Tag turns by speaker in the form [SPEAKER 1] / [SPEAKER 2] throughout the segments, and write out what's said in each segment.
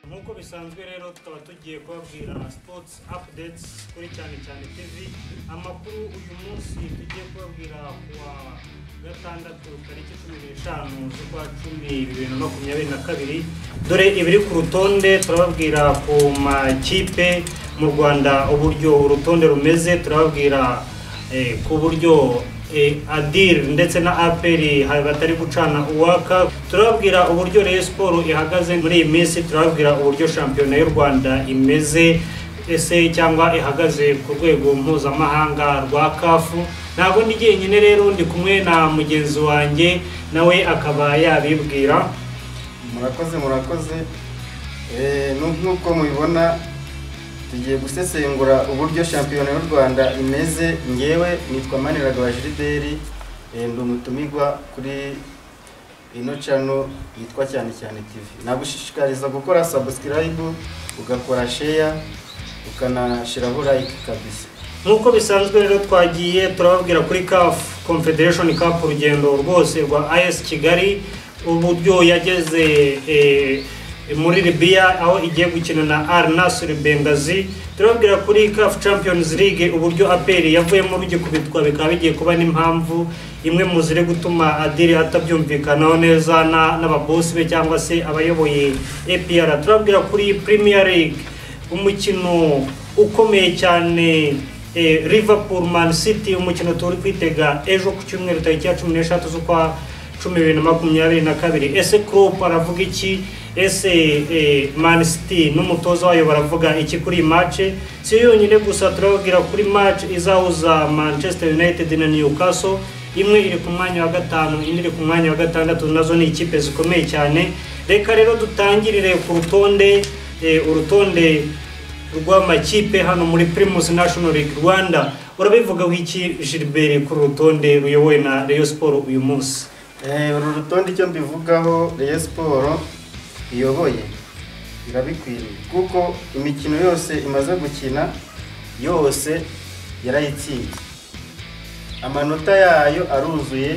[SPEAKER 1] nk'uko bisanzwe rero tukaba tugiye kubabwira sipotsi apudetes kuri cyane cyane tv amakuru uyu munsi tugiye kubabwira kuwa gatandatu tariki cumi n'eshanu z'ukwa cumi bibiri na makumyabiri na kabiri dore ibiri ku rutonde turababwira ku makipe mu rwanda uburyo urutonde rumeze turababwira eh, ku buryo eh, adir ndetse na aperi batari gucana uwaka turababwira uburyo reye siporo ihagaze muri iyi minsi turababwira uburyo shampiyona y'u rwanda imeze ese cyangwa ihagaze ku rwego mpuzamahanga rwa kafu ntabwo ndi jyenyine rero ndi kumwe na mugenzi wanjye nawe akaba yabibwira
[SPEAKER 2] murakoze murakoze Eh, nu- nk'uko mubibona tugiye gusesengura uburyo shampiyona y'u rwanda imeze ngewe nitwa maniragaba jirideri Eh, ndi umutumigwa kuri ino cano yitwa cyane cyane tv nagushishikariza gukora sabusikarayibu ugakora sheya ukanashyiraho layike kabisa
[SPEAKER 1] nk'uko bisanzwe rero twagiye turababwira kuri CAF confederation cup urugendo rwose rwa as kigali uburyo yageze eh, muri libiya aho igiye gukina na al nasr bengazi turababwira kuri CAF champions league uburyo aperi yavuyemo rugikubitwa bikaba bigiye kuba n'impamvu imwe mu ziri gutuma adiri atabyumvikanaho neza na- n'ababosi be cyangwa se abayoboye apr turababwira kuri premier league umukino ukomeye cyane eh, liverpool man city umukino turi kwitega ejo ku cyumweru tariki ya cumi n'eshatu z'ukwa cumi bibiri na makumyabiri na kabiri ese Klopp aravuga iki ese eh, man city n'umutoza wayo baravuga iki kuri iyi mace si yo yonyine gusa turababwira kuri match izahuza manchester united na newcastle imwe iri ku mwanya wa gatanu indi iri ku mwanya wa gatandatu nazo ni ikipe zikomeye cyane reka rero dutangirire ku rutonde eh, urutonde rw'amakipe hano muri primus national league rwanda urabivuga w'iki gilbert kuri rutonde ruyobowe na rayon sport uyu munsi
[SPEAKER 2] Eh, uru rutonde icyo mbivugaho Rayon Sport iyoboye irabikwiriye kuko imikino yose imaze gukina yose yarayitsinze amanota yayo aruzuye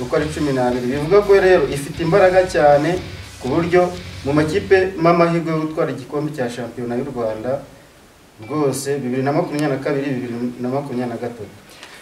[SPEAKER 2] uko ari cumi n'abiri bivuga ko rero ifite imbaraga cyane ku buryo mu makipe m'amahirwe yo gutwara igikombe cya shampiyona y'u rwanda rwose bibiri na makumyabiri na kabiri bibiri na makumyabiri na gatatu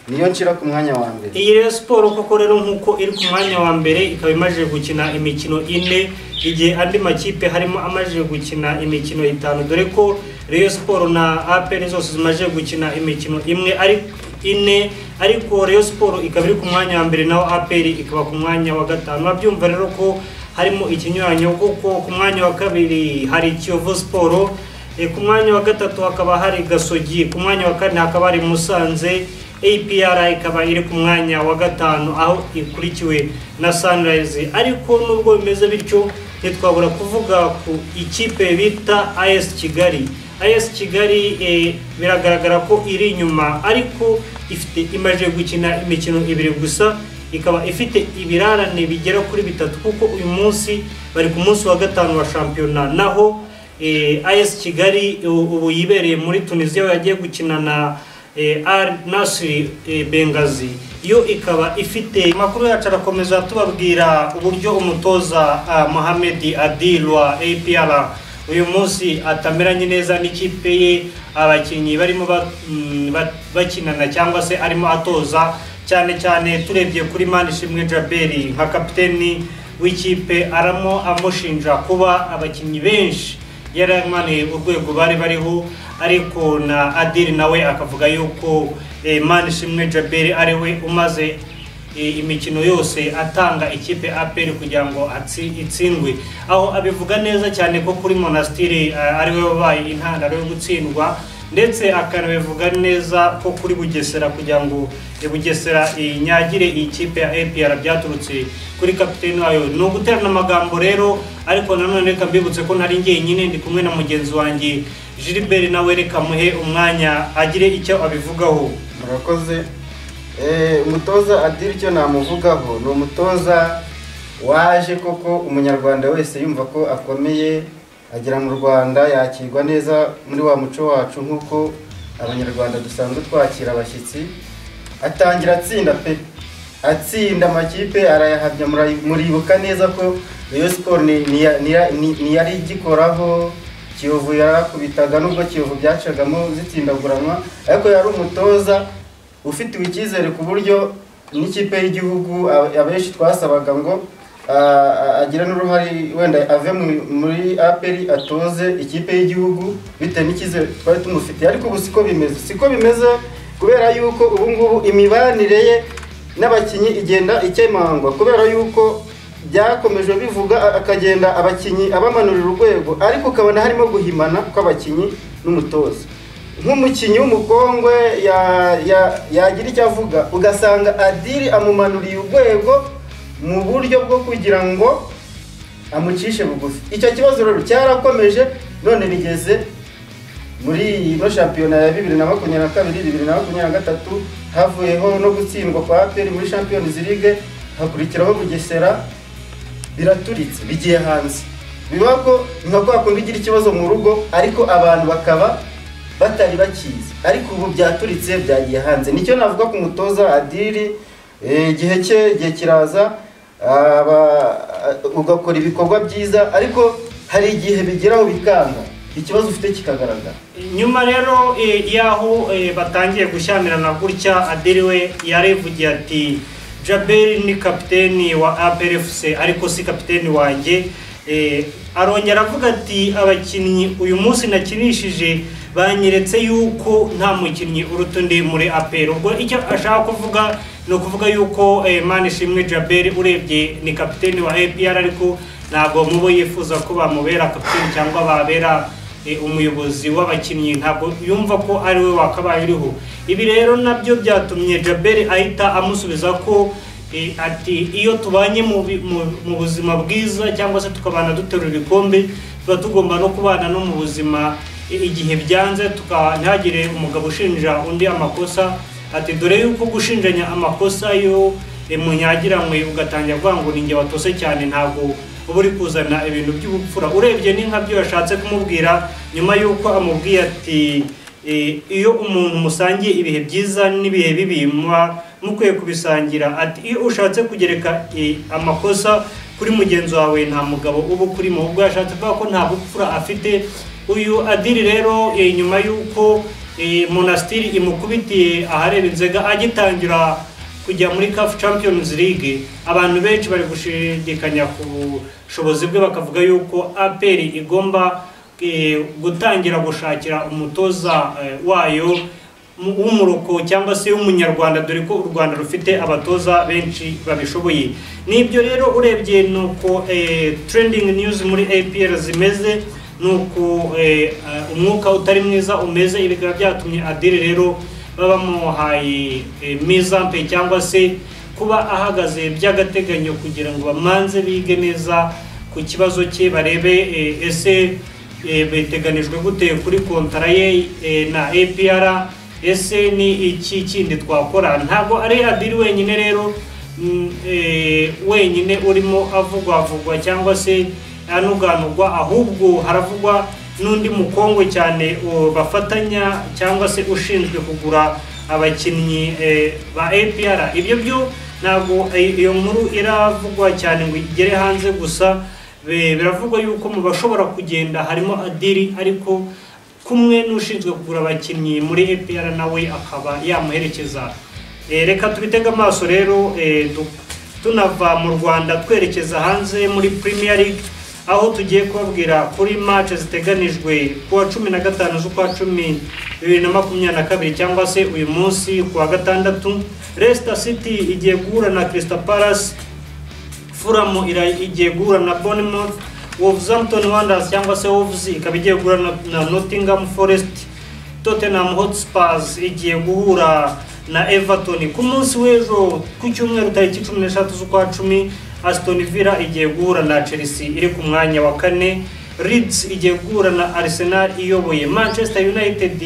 [SPEAKER 2] niyo nshyira ku mwanya wa mbere
[SPEAKER 1] iyi rayon sport koko rero nk'uko iri ku mwanya wa mbere ikaba imaze gukina imikino ine igihe andi makipe harimo amaze gukina imikino itanu dore ko rayon sport na apr zose zimaze gukina imikino imwe ari ine ariko rayon sport ikaba iri ku mwanya wa mbere naho apr ikaba ku mwanya wa gatanu urabyumva rero ko harimo ikinyuranyo kuko ku mwanya wa kabiri hari kiyovu sport E, ku mwanya wa gatatu hakaba hari gasogi ku mwanya wa kane hakaba hari musanze apr ikaba iri ku mwanya wa gatanu aho ikurikiwe na sunrise ariko nubwo bimeze bityo ntitwabura kuvuga ku ikipe bita as kigali as kigali e, biragaragara ko iri inyuma ariko ifite imaze gukina imikino ibiri gusa ikaba ifite ibirarane bigera kuri bitatu kuko uyu munsi bari ku munsi wa gatanu wa shampiyona naho eh, as kigali u- ubu yibereye muri tunisiya aho yagiye gukina na eh, al nasiri eh, bengazi yo ikaba ifite amakuru yacu arakomeza tubabwira uburyo umutoza ah, mohamed adil wa apr uyu munsi atameranye neza n'ikipe ye abakinnyi barimo ba- mm, ba- bakinana cyangwa se arimo atoza cyane cyane turebye kuri manishimwe jaberi nka kapiteni w'ikipe aramo amushinja kuba abakinnyi benshi yaramaneye urwego bari bariho ariko na adiri nawe akavuga yuko eh, manishimwe jaberi ari we umaze e, imikino yose atanga ikipe APR kugira ngo atsi- itsindwe aho abivuga neza cyane ko kuri monastiri ariwe wabaye intandaro yo gutsindwa ndetse akanabivuga neza ko kuri bugesera kugira ngo e, bugesera inyagire iyi kipe ya APR byaturutse kuri kapiteni wayo ni uguterana amagambo rero ariko nanone reka mbibutse ko nari njyenyine ndi kumwe na mugenzi wanjye Gilbert nawe reka muhe umwanya agire icyo abivugaho
[SPEAKER 2] murakoze Eh, umutoza adiri icyo namuvugaho ni umutoza waje koko umunyarwanda wese yumva ko akomeye agera mu rwanda yakirwa neza muri wa muco wacu nk'uko abanyarwanda dusanzwe twakira abashyitsi atangira atsinda pe atsinda amakipe arayahabya murayi- muribuka neza ko Rayon Sport ni- niya- niya- ni- ntiyari igikoraho Kiyovu yarakubitaga nubwo Kiyovu byacagamo zitsindaguranwa ariko yari umutoza ufitiwe icyizere ku buryo n'ikipe y'igihugu a- abenshi twasabaga ngo agira n'uruhare wenda ave mu- muri aperi atoze ikipe y'igihugu bitewe n'icyizere twari tumufitiye ariko ubu siko bimeze siko bimeze kubera yuko ubu ngubu imibanire ye n'abakinnyi igenda ikemangwa kubera yuko byakomeje bivuga a- akagenda abakinnyi abamanurira urwego ariko ukabona harimo guhimana kw'abakinnyi n'umutoza nk'umukinnyi w'umukongwe ya- ya- yagira icyo avuga ugasanga adiri amumanuriye urwego mu buryo bwo kugira ngo amucishe bugufi icyo kibazo rero cyarakomeje none bigeze muri ino shampiyona ya bibiri na makumyabiri na kabiri bibiri na makumyabiri na gatatu havuyeho no gutsindwa kwa aperi muri champions league hakurikiraho bugesera biraturitse bigiye hanze biba ko nka kwa kundi igira ikibazo mu rugo ariko abantu bakaba batari bakizi ariko ubu byaturitse byagiye hanze nicyo navuga ku mutoza adiri eh, igihe cye igihe kiraza aba- ugakora ibikorwa byiza ariko hari igihe bigeraho bikanga ikibazo ufite kikagaragara
[SPEAKER 1] nyuma rero eh, y'aho eh, batangiye gushyamirana gutya adiri we yarivugiye ati jaberi ni kapiteni wa APRFC ariko si kapiteni wanjye Eh, arongera avuga ati abakinnyi uyu munsi nakinishije banyeretse yuko nta mukinnyi uruta undi muri APR ubwo icyo ashaka kuvuga ni ukuvuga yuko eh, Manishimwe Jaberi urebye ni kapiteni wa APR ariko ntabwo mu bo yifuza ko bamubera kapiteni cyangwa babera Eh, umuyobozi w'abakinnyi ntabwo yumva ko ari we wakabaye uriho ibi rero nabyo byatumye jaberi ahita amusubiza ko eh, ati iyo tubanye mu bi- mu- mu buzima bwiza cyangwa se tukabana duterura ibikombe tuba tugomba no kubana no mu buzima i- igihe byanze tuka ntihagire umugabo ushinja undi amakosa ati dore yuko gushinjanya amakosa yo eh, munyagiranywe ugatangira kuvuga ngo ninjye watose cyane ntabwo uba uri kuzana ibintu by'ubupfura urebye ni nkabyo yashatse kumubwira nyuma y'uko amubwiye ati "Eh, iyo umuntu musangiye ibihe byiza n'ibihe bibi muba mukwiye kubisangira ati iyo ushatse kugereka eh, amakosa kuri mugenzi wawe nta mugabo uba ukurimo ubwo yashatse kuvuga ko nta bupfura afite uyu adiri rero eh, nyuma y'uko eh, monastiri imukubitiye ahareba inzega agitangira kujya muri CAF Champions League abantu benshi bari gushidikanya ku bushobozi bwe bakavuga yuko APR igomba eh, gutangira gushakira umutoza eh, wayo mu- w'umuroko cyangwa se w'umunyarwanda dore ko u Rwanda rufite abatoza benshi babishoboye nibyo rero urebye nuko eh, trending news muri APR zimeze nuko eh, eh, umwuka utari mwiza umeze ibi bikaba byatumye adire rero baba bamuhaye eh, mizampe cyangwa se kuba ahagaze by'agateganyo kugira ngo bamanze bige neza ku kibazo cye barebe eh, ese eh, biteganijwe gute kuri kontara ye eh, na APR ese ni iki kindi twakora ntabwo ari adiri wenyine rero mm, eh, wenyine urimo avugwavugwa cyangwa se anuganurwa ahubwo haravugwa n'undi mukongwe cyane u- bafatanya cyangwa se ushinzwe kugura abakinnyi eh, ba APR ibyo byo ntabwo eh, iyo nkuru iravugwa cyane ngo igere hanze gusa be- biravugwa yuko mu bashobora kugenda harimo adiri ariko kumwe n'ushinzwe kugura abakinnyi muri APR nawe akaba yamuherekeza Eh, reka tubitege amaso rero eh, du- tunava mu rwanda twerekeza hanze muri premier league aho tugiye kubabwira kuri match ziteganijwe ku wa cumi na gatanu z'ukwa cumi bibiri na makumyabiri na kabiri cyangwa se uyu munsi ku wa gatandatu leicester city igiye guhura na crystal palace furamu ira- igiye guhura na bournemouth wolverhampton wanderers cyangwa se wolves ikaba igiye guhura na- na nottingham forest tottenham hotspurs igiye guhura na everton ku munsi w'ejo ku cyumweru tariki cumi n'eshatu z'ukwa cumi aston villa igiye guhura na chelsea iri ku mwanya wa kane leeds igiye guhura na arsenal iyoboye manchester united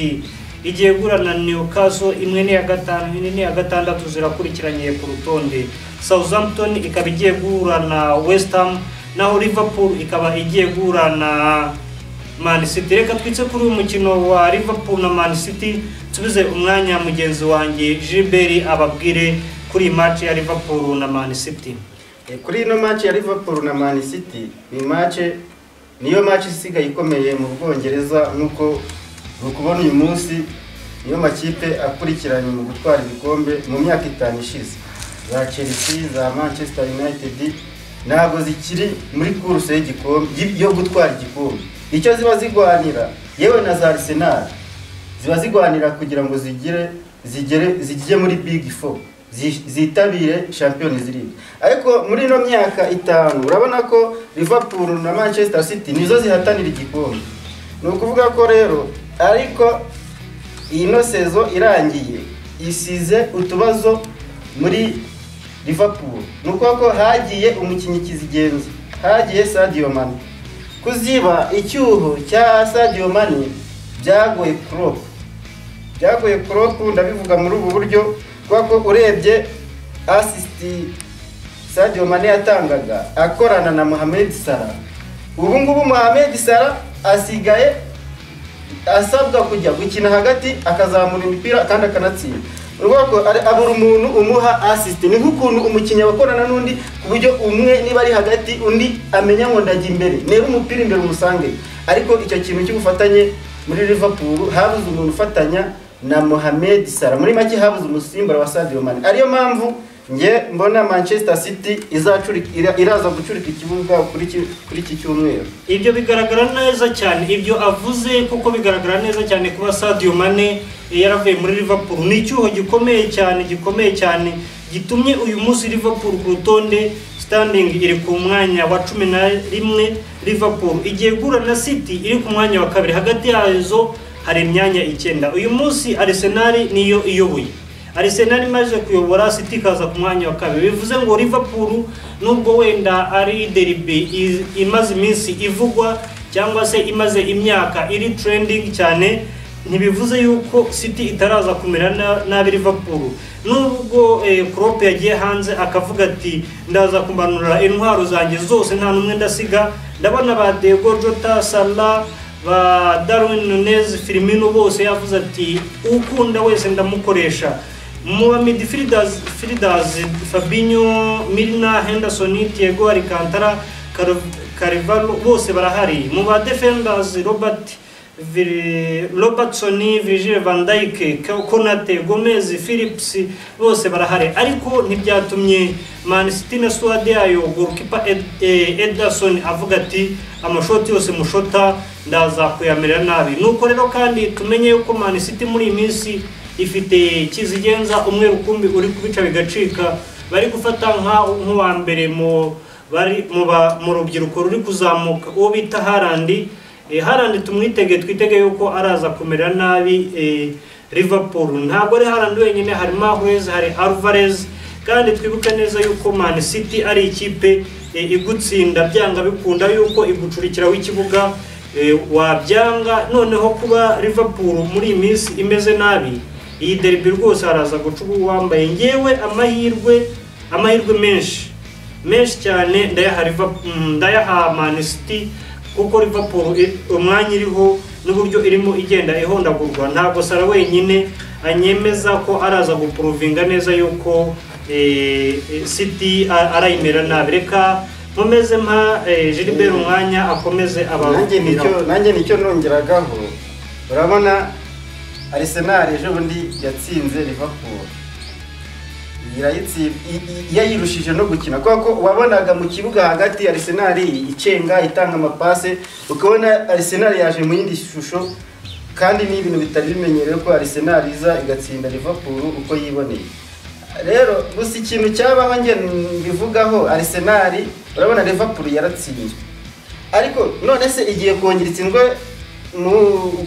[SPEAKER 1] igiye guhura na newcastle imwe n'iya gatanu indi n'iya gatandatu zirakurikiranye ku rutonde southampton ikaba igiye guhura na west ham naho liverpool ikaba igiye guhura na Man City reka twitse kuri uyu mukino wa Liverpool na Man City nsubize umwanya mugenzi wanjye Gilbert ababwire kuri iyi match ya Liverpool na Man City
[SPEAKER 2] Eh, kuri ino match ya Liverpool na Man City ni match niyo match isigaye ikomeye mu Bwongereza nk'uko mukubona uyu munsi niyo makipe akurikiranye mu gutwara ibikombe mu myaka itanu ishize za Chelsea za Manchester United ntabwo zikiri muri kuruse y'igikombe y- yo gutwara igikombe icyo ziba zigwanira yewe na za Arsenal ziba zigwanira kugira ngo zigire zigere zijye muri big four zi- zitabire champions league ariko muri ino myaka itanu urabona ko liverpool na manchester city nizo zihatanira igikombe ni ukuvuga ko rero ariko ino sezo irangiye isize utubazo muri liverpool ni ukuvuga ko hagiye umukinnyi kizigenza hagiye sadio mane kuziba icyuho cya sadio mane byagoye klopp byagoye klopp ndabivuga muri ubu buryo kubera ko urebye asisiti sadio mane yatangaga akorana na mohamed salah ubu ngubu mohamed salah asigaye asabwa kujya gukina hagati akazamura imipira kandi akanatsinda Ni ukuvuga ko ari- abura umuntu umuha asisiti ni nk'ukuntu umukinnyi aba akorana n'undi ku buryo umwe niba ari hagati undi amenya ngo ndajya imbere nera umupira imbere umusange ariko icyo kintu cy'ubufatanye muri liverpool habuze umuntu ufatanya na mohamed salah muri make habuze umusimbura wa sadio mane ariyo mpamvu nge mbona manchester city izacurika- ira- iraza gucurika ikibuga kuri iki- kuri iki cyumweru
[SPEAKER 1] ibyo bigaragara neza cyane ibyo avuze kuko bigaragara neza cyane kuba Sadio Mane yaravuye muri Liverpool ni icyuho gikomeye cyane gikomeye cyane gitumye uyu munsi Liverpool ku rutonde standing iri ku mwanya wa cumi na rimwe Liverpool igiye guhura na City iri ku mwanya wa kabiri hagati yazo hari imyanya icyenda uyu munsi Arsenal niyo iyoboye Arsenal imaze kuyobora City ikaza ku mwanya wa kabiri bivuze ngo Liverpool nubwo wenda ari derby i- imaze iminsi ivugwa cyangwa se imaze imyaka iri trending cyane ntibivuze yuko City itaraza kumera na- nabi Liverpool nubwo eh, Klopp yagiye hanze akavuga ati ndaza kumanura intwaro zanjye zose nta n'umwe ndasiga ndabona ba Diego Jota Salah ba Darwin Nunez Firmino bose yavuze ati ukunda wese ndamukoresha mu ba midfielders fielders Fabinho Milner Henderson Thiago Alcantara Car- Carvalho bose barahari mu ba defenders Robert Vir- Robertson Virgil van Dijk Ko- Konate Gomez Phillips bose barahari ariko ntibyatumye Man City na squad yayo goalkeeper Ed, eh, Ederson avuga ati amashoti yose mushota ndaza kuyamerera nabi nuko rero kandi tumenye yuko Man City muri iyi minsi ifite kizigenza umwe rukumbi uri kubica bigacika bari gufata nka- nk'uwa mbere mu bari mu ba- mu rubyiruko ruri kuzamuka uwo bita Haaland Eh, Haaland tumwitege twitege yuko araza kumera nabi eh, Liverpool ntabwo ari Haaland wenyine hari Mahrez hari Alvarez kandi twibuke neza yuko Man City ari ikipe eh, igutsinda byanga bikunda yuko igucurikiraho ikibuga eh, wabyanga noneho kuba Liverpool muri iyi minsi imeze nabi iyi derby rwose haraza guca uwambaye ngewe amahirwe amahirwe menshi menshi cyane ndayaha Liverpool- mm, ndayaha Man City kuko Liverpool i- umwanya iriho n'uburyo irimo igenda ihondagurwa ntabwo Sara wenyine anyemeza ko araza guprovinga neza yuko eh, eh, City a- arayimera nabi reka nkomeze mpa eh, Gilbert umwanya akomeze
[SPEAKER 2] nanjye nicyo
[SPEAKER 1] ababwiraho
[SPEAKER 2] nanjye nicyo nongeragaho urabona Arsenal ejo bundi yatsinze Liverpool irayitsinda yayirushije no gukina kubera ko wabonaga mu kibuga hagati Arsenal icenga itanga amapase ukabona Arsenal yaje mu yindi shusho kandi ni ibintu bitari bimenyerewe ko Arsenal iza igatsinda Liverpool uko yiboneye rero gusa ikintu cyabaho nge mbivugaho Arsenal urabona Liverpool yaratsinzwe ariko none se igiye kongera itsindwe mu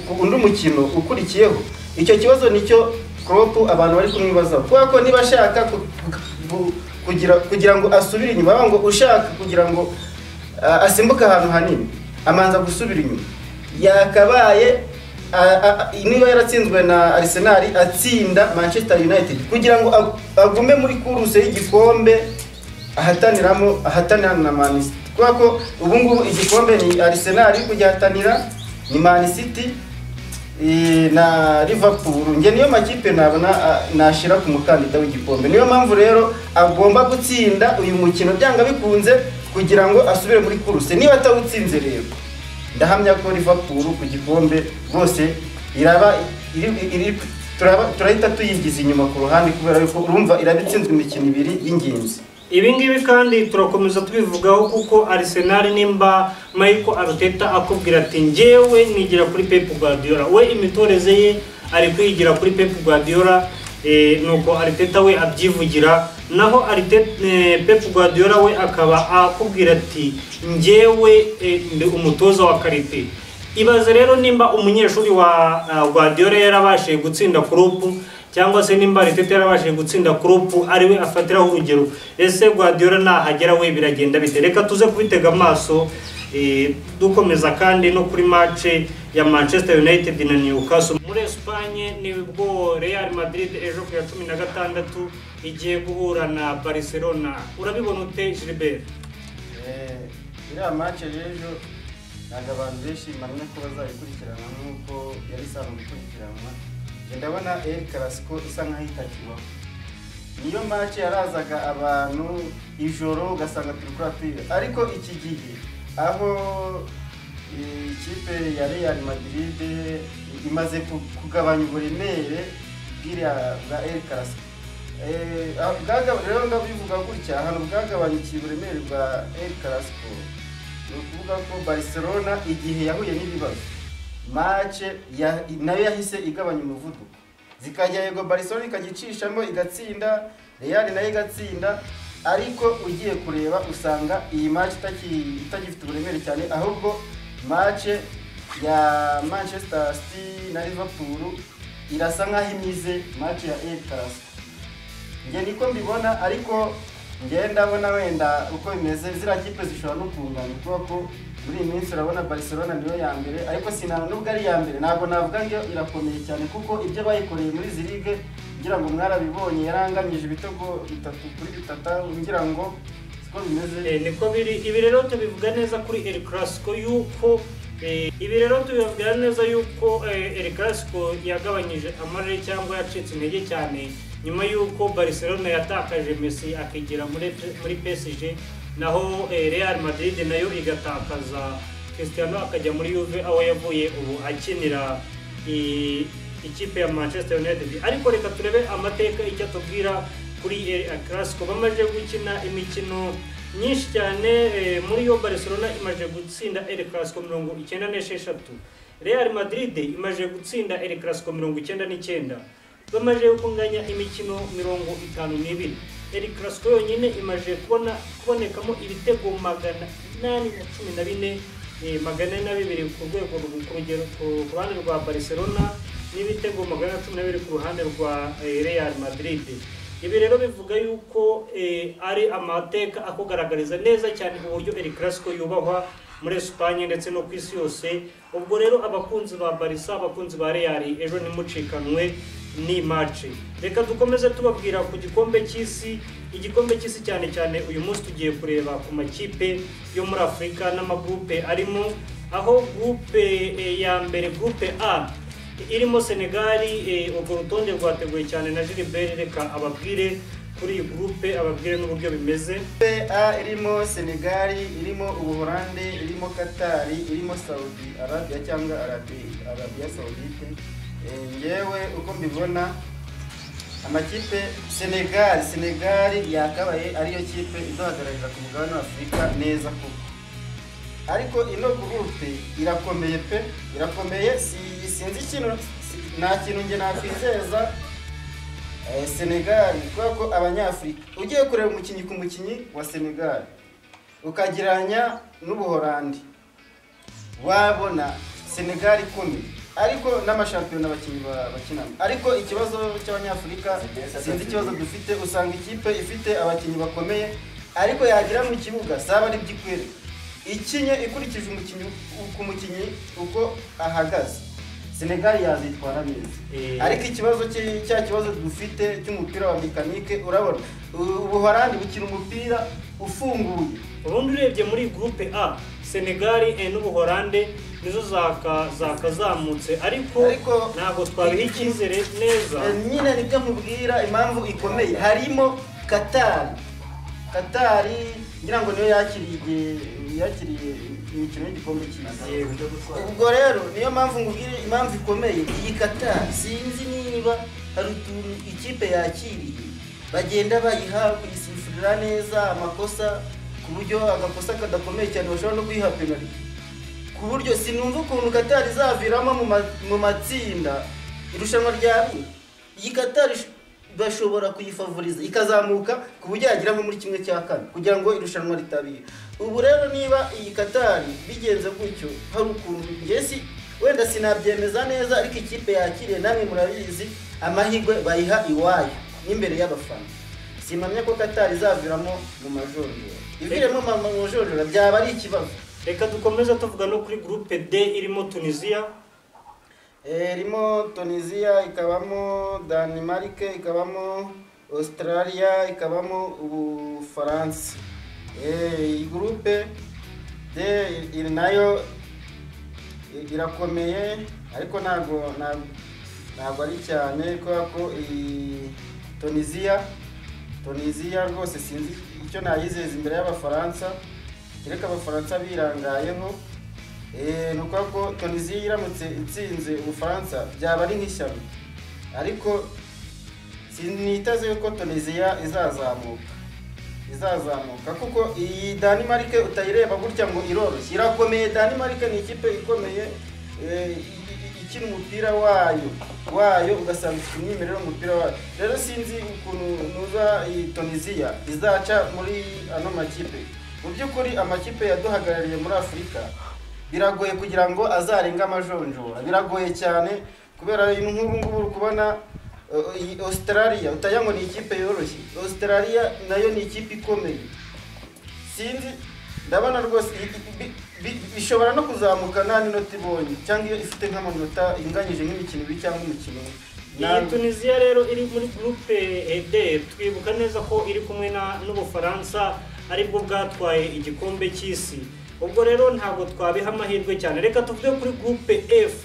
[SPEAKER 2] ku- undi mukino ukurikiyeho icyo kibazo nicyo Klopp abantu bari kumwibazaho kubera ko niba ashaka ku- ku- kugira kugira ngo asubire inyuma baba ngo ushaka kugira ngo ah, asimbuke ahantu hanini amanza gusubira inyuma yakabaye a- a- niba yaratsinzwe na Arsenal atsinda Manchester United kugira ngo ag- agume muri kuruse y'igikombe ahataniramo ahatanira na Man City kubera ko ubu ngubu igikombe ni Arsenal iri kugihatanira ni Man City eh, na Liverpool njye niyo makipe nabona ah, nashyira ku mukandida w'igikombe niyo mpamvu rero agomba gutsinda uyu mukino byanga bikunze kugira ngo asubire muri kuruse niba atawutsinze rero ndahamya ko Liverpool ku gikombe rwose iraba iri- iri- turaba- turahita tuyigiza inyuma ku ruhande kubera yuko urumva iraba itsinzwe imikino ibiri y'ingenzi
[SPEAKER 1] ibi ngibi kandi turakomeza tubivugaho kuko Arsenal nimba Michael Arteta akubwira ati njyewe nigira kuri Pep Guardiola we imitoreze ye ari kwigira kuri Pep Guardiola eh, nuko Arteta we abyivugira naho Arteta eh, Pep Guardiola we akaba akubwira ati njyewe eh, ndi umutoza wa karite ibaze rero nimba umunyeshuri wa uh, Guardiola yarabashije gutsinda Klopp cyangwa se nimba Arteta yarabashije gutsinda Klopp ari we afatiraho urugero ese Guardiola nahagera we biragenda bite reka tuze kubitega amaso eh, dukomeza kandi no kuri match ya Manchester United na Newcastle muri Espagne nibwo Real Madrid ejo ku ya cumi na gatandatu igiye guhura na Barcelona urabibona ute Gilbert
[SPEAKER 2] iriya mace rero ntabwo abantu benshi bamenya ko bazayikurikirana nk'uko yari isanzwe ikurikiranwa Njye ndabona el karasiko isa nkaho itakibaho niyo mace yarazaga abantu ijoro ugasanga turi kuri apirire ariko iki gihe aho eh, ikipe ya real madrid imaze ku- kugabanya uburemere bw'iriya bwa el karasiko Eh, ah, bwagaba- rero ndabivuga gutya ahantu bwagabanyikiye uburemere bwa El Clasico ni ukuvuga ko Barcelona igihe yahuye n'ibibazo mace ya- nayo yahise igabanya umuvuduko zikajya yego Barcelona ikajya icishamo igatsinda Real nayo igatsinda ariko ugiye kureba usanga iyi mace itaki- itagifite uburemere cyane ahubwo mace ya Manchester City na Liverpool irasa nk'aho imize mace ya El Clasico njye niko mbibona ariko njye ndabona wenda uko bimeze ziriya kipe zishobora no kungana kuko ko muri iyi minsi urabona Barcelona niyo ya mbere ariko si nta- nubwo ari iya mbere ntabwo navuga ngo irakomeye cyane kuko ibyo bayikoreye muri izi ligue ngira ngo mwarabibonye yaranganyije ibitego bitatu kuri bitatu ngira ngo siko bimeze
[SPEAKER 1] Eh, niko biri ibi rero tubivuga neza kuri El Clasico yuko eh, ibi rero tubivuga neza yuko eh, El Clasico yagabanyije amarere cyangwa yacitse intege cyane nyuma yuko Barcelona yatakaje Messi akigira muri muri PSG naho eh, Real Madrid nayo igatakaza Cristiano akajya muri Juve aho yavuye ubu akinira i- ikipe ya Manchester United ariko reka turebe amateka icyo atubwira kuri El Clasico bamaze gukina imikino nyinshi cyane eh, muri yo Barcelona imaze gutsinda El Clasico mirongo icyenda n'esheshatu Real Madrid imaze gutsinda El Clasico mirongo icyenda n'icyenda bamaze kunganya imikino mirongo itanu n'ibiri El Clasico yonyine imaze kubona kubonekamo ibitego magana inani na cumi na bine eh, magana ane na bibiri ku rwego rw- ku rugero ku ruhande rwa Barcelona n'ibitego magana cumi na bibiri ku ruhande rwa eh, Real Madrid ibi rero bivuga yuko eh, ari amateka akugaragariza neza cyane uburyo El Clasico yubahwa muri Espagne ndetse no ku isi yose ubwo rero abakunzi ba Barca abakunzi ba Real ejo ntimucikanwe ni match reka dukomeze tubabwira ku gikombe cy'isi igikombe cy'isi cyane cyane uyu munsi tugiye kureba ku makipe yo muri Afurika n'amagurupe arimo aho gurupe eh, ya mbere gurupe A irimo senegali eh, urwo rutonde rwateguwe cyane na gilbert reka ababwire kuri iyi gurupe ababwire n'uburyo bimeze
[SPEAKER 2] A irimo Senegal, irimo Ubuholande, irimo Qatar, irimo Saudi Arabia cyangwa Arabi- Arabia Saudite. Eh, Ngewe uko mbibona amakipe Senegal, Senegal yakabaye ariyo kipe iduhagararira ku mugabane wa Afurika neza koko. Ariko ino gurupe irakomeye pe, irakomeye si sinzi ikintu si- nta kintu nge nakwizeza Eh, Senegal kubera ko abanyafurika ugiye kureba umukinnyi ku mukinnyi wa Senegal ukagereranya n'ubuholandi wabona Senegal ikomeye ariko n'amashampiyona abakinnyi ba- bakinamo ariko ikibazo cy'abanyafurika sinzi ikibazo dufite usanga ikipe ifite abakinnyi bakomeye ariko yagira mu kibuga saba ari by'ikwere ikinye ikurikije umukinnyi ku mukinnyi uko ahagaze Senegal yazitwara neza
[SPEAKER 1] Eh.
[SPEAKER 2] ariko ikibazo cye- cya kibazo dufite cy'umupira wa mekanike urabona ubuhorandi bukina umupira ufunguye
[SPEAKER 1] ubundi urebye muri gurupe a senegali eh, n'ubuholande nizo zaka- zakazamutse ariko
[SPEAKER 2] Ariko-
[SPEAKER 1] ntabwo twabiha icyizere neza
[SPEAKER 2] Eh, nyine nibyo nkubwira impamvu ikomeye harimo katari katari ngira ngo niyo yakiriye yakiriye imikino y'igikombe cy'isi
[SPEAKER 1] Yego, cyo gutwara.
[SPEAKER 2] ubwo rero niyo mpamvu ngubwira impamvu ikomeye iyi katari sinzi niba hari utuntu ikipe yakiriye bagenda bayiha kuyisifurira neza amakosa ku buryo agakosa kadakomeye cyane bashobora no kuyiha penaliti ku buryo sinumva ukuntu katari izaviramo mu ma- mu matsinda irushanwa rya Lille. iyi katari sh- bashobora kuyifavoriza ikazamuka ku buryo yagira nko muri kimwe cya kane kugira ngo irushanwa ritabira ubu rero niba iyi katari bigenze gutyo hari ukuntu njye si wenda sinabyemeza neza ariko ikipe yakiriye namwe murabizi amahirwe bayiha iwayo n'imbere y'abafana simamya ko katari izaviramo mu majorero iviremo mu majorero byaba ari ikibazo
[SPEAKER 1] reka dukomeze tuvuga no kuri groupe D irimo tunisiya
[SPEAKER 2] Eh, irimo tunisiya ikabamo danimarike ikabamo australia ikabamo ubufaransa Eh, iyi gurupe de iri nayo i- irakomeye ariko ntabwo ntabwo- ntabwo ari cyane kubera ko iyi tunisiya tunisiya rwose sinzi icyo nayizeza imbere y'abafaransa kereka abafaransa birangayeho Eh, ni ukuvuga ko tunisiya iramutse itsinze ubufaransa byaba ari nk'ishyano ariko siniteze yuko tunisiya izazamuka izazamuka kuko iyi danimarike utayireba gutya ngo iroroshye irakomeye danimarike ni ikipe ikomeye eh, i- i- ikina umupira wayo wayo ugasanga ifite umwimerere w'umupira wayo rero sinzi ukuntu nuza iyi tunisiya izaca muri ano makipe mu by'ukuri amakipe yaduhagarariye muri afurika biragoye kugira ngo azarenge amajonjora biragoye cyane kubera ibintu nk'ubu ngubu uri kubona uh, iyi australia utaya ngo ni ikipe yoroshye australia nayo ni ikipe ikomeye sinzi ndabona rwose i- bi- bi- bishobora no kuzamuka nta minota ibonye cyangwa iyo ifite nk'amanota inganyije nk'imikino ibiri cyangwa umukino umwe.
[SPEAKER 1] iyi
[SPEAKER 2] Nawe-
[SPEAKER 1] tunisiya rero iri muri groupe D twibuka neza ko iri kumwe na- n'ubufaransa aribwo bwatwaye igikombe cy'isi ubwo rero ntabwo twabiha amahirwe cyane reka tuvuge kuri groupe F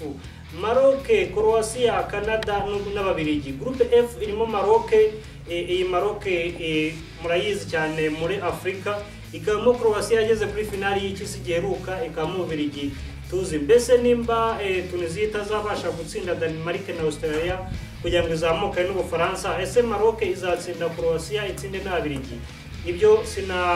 [SPEAKER 1] Maroc, Croatia, Canada n'u- n'ababiligi groupe F irimo Maroc eh, iyi Maroc eh, murayizi cyane muri Afurika ikabamo Croatia yageze kuri finali y'icyisi giheruka ikabamo ububiligi tuzi mbese nimba eh, tunisiya itazabasha gutsinda danimarike na australia kugira ngo izamuke n'ubufaransa ese maroc izatsinda croatia itsinde n'ababiligi ibyo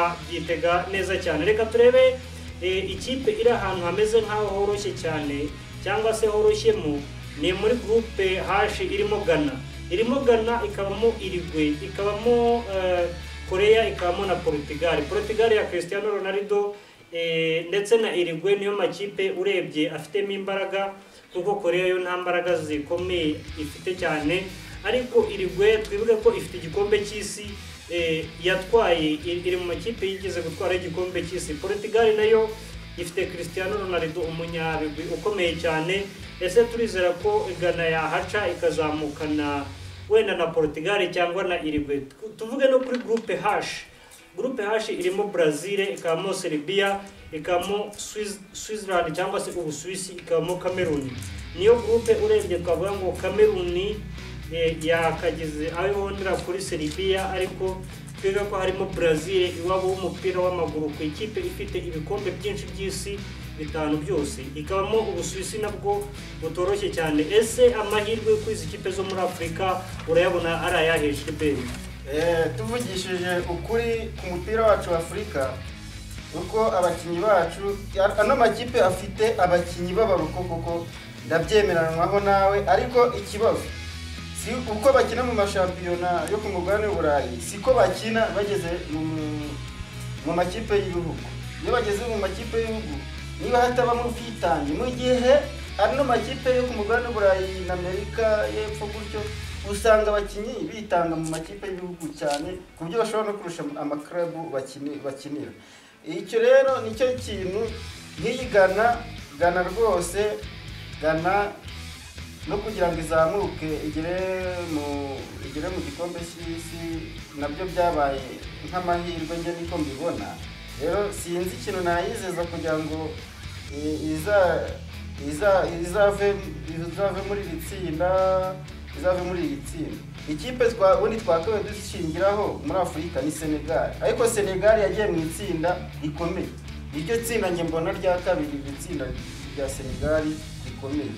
[SPEAKER 1] sinabyitega neza cyane reka turebe eh, ikipe iri ahantu hameze nk'aho horoshye cyane cyangwa se horoshyemo ni muri groupe hashi irimo ghana irimo ghana ikabamo irigwe ikabamo eh, korea ikabamo na portugal portugal ya cristiano ronaldo Eh, ndetse na Irigwe niyo makipe urebye afitemo imbaraga kuko Korea yo nta mbaraga zikomeye ifite cyane ariko Irigwe twibuke ko ifite igikombe cy'isi eh, yatwaye iri iri mu makipe yigeze gutwara igikombe cy'isi Portugal nayo ifite Cristiano Ronaldo umunyabigwi ukomeye cyane ese turizera ko Ghana yahaca ikazamukana wenda na Portugal cyangwa na Irigwe tuvuge no kuri groupe H gurupe hashi irimo brazil ikabamo serbia ikabamo Swiss- switzerland cyangwa se ubusuwisi ikabamo cameroon niyo gurupe urebye twavuga ngo cameroon eh, yakagize aho ihondera kuri serbia ariko twiga ko harimo brazil iwabo w'umupira w'amaguru ku ikipe ifite ibikombe byinshi by'isi bitanu byose ikabamo ubusuwisi nabwo butoroshye cyane ese amahirwe kuri izi kipe zo muri afurika urayabona ari ayahe shiberi
[SPEAKER 2] Eh, tuvugishije ukuri ku mupira wacu wa afurika uko abakinnyi bacu ano makipe afite abakinnyi b'abaruko kuko ndabyemeranwaho nawe ariko ikibazo si uko bakina mu mashampiyona yo ku mugabane w'uburayi siko bakina bageze mu, mu makipe y'ibihugu iyo bageze mu makipe y'ibihugu niba hatabamo ubwitange mu gihe ano makipe yo ku mugabane w'uburayi na amerika y'epfo gutyo usanga abakinnyi bitanga mu makipe y'ibihugu cyane ku buryo bashobora no kurusha amakarabu bakini- bakinira icyo rero nicyo kintu nk'iyi gana gana rwose gana no kugira ngo izamuke igere mu igere mu gikombe cy'isi nabyo byabaye nk'amahirwe njye niko mbibona rero sinzi ikintu nayizeza kugira ngo i- iza iza izave izave muri iri tsinda izave muri iri tsinda ikipe twa ubundi twakabaye dushingiraho muri afurika ni senegali ariko senegali yagiye mu itsinda rikomeye iryo tsinda njye mbona rya kabiri iri tsinda rya senegali rikomeye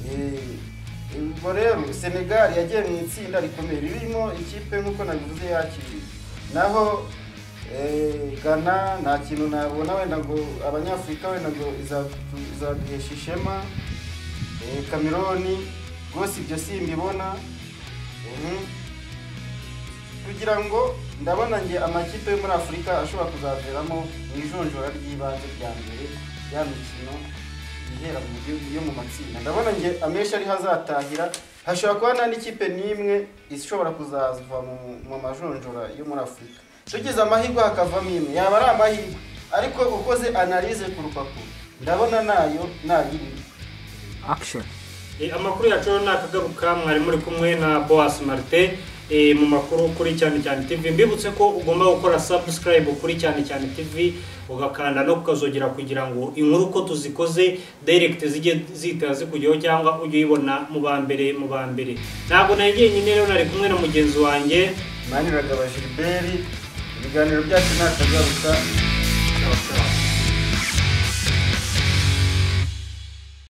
[SPEAKER 2] Eh, ubwo rero senegali yagiye mu itsinda rikomeye ririmo ikipe nk'uko nabivuze yakiriye naho Eh, Ghana nta kintu nabona wenda ngo abanyafurika wenda ngo izatu- izaduhesha ishema Eh, kameroni rwose ibyo simbibona Mhm. kugira ngo ndabona nge amakipe yo muri afurika ashobora kuzaveramo mu ijonjora ry'ibanze rya mbere ya mikino ihera mu gihugu yo mu matsinda ndabona nge amenshi ariho azatahira hashobora kuba nta n'ikipe n'imwe ishobora kuzava mu- mu majonjora yo muri afurika tugize amahirwe hakavamo imwe yaba ari amahirwe ariko ukoze analize ku rupapuro ndabona nayo nayirimo
[SPEAKER 3] action
[SPEAKER 1] Eh, amakuru yacu rero nakagaruka mwari muri kumwe na boas martin eh, mu makuru kuri cyane cyane tv mbibutse ko ugomba gukora subscribe kuri cyane cyane tv ugakanda no kukazogera kugira ngo inkuru uko tuzikoze direct zijye zihita zikujyaho cyangwa ujye uyibona mu ba mbere mu ba mbere ntabwo nari jyenyine rero nari kumwe na mugenzi wanjye
[SPEAKER 2] maniragaba gilbert ibiganiro byacu nakagaruka
[SPEAKER 1] Ciao, ciao.